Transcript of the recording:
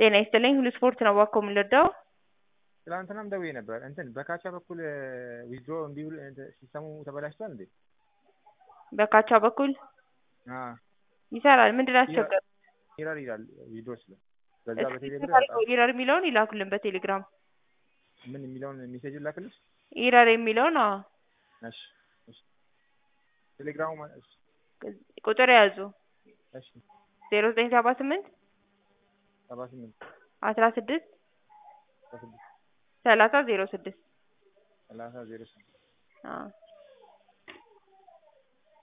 ጤና ይስጥልኝ ሁሉ ስፖርት ነው እባክዎ የምንረዳው? ትላንትናም ደውዬ ነበር እንትን በካቻ በኩል ዊዝድሮ እምቢ ብሎ ሲስተሙ ተበላሽቷል እንዴ? በካቻ በኩል አዎ ይሰራል ምንድን ነው ያስቸገረው? ኢረር ይላል ዊዝድሮ ስል በዛ በቴሌ ብር እስኪ ኢረር የሚለውን ይላኩልን በቴሌግራም ምን የሚለውን ሜሴጅ ላክልሽ? ኢረር የሚለውን አዎ እሺ እሺ ቴሌግራሙ ማለት እሺ ቁጥር ያዙ እሺ ዜሮ ዘጠኝ ሰባ ስምንት ሰባ ስምንት አስራ ስድስት አስራ ስድስት ሰላሳ ዜሮ ስድስት ሰላሳ ዜሮ ስምንት አዎ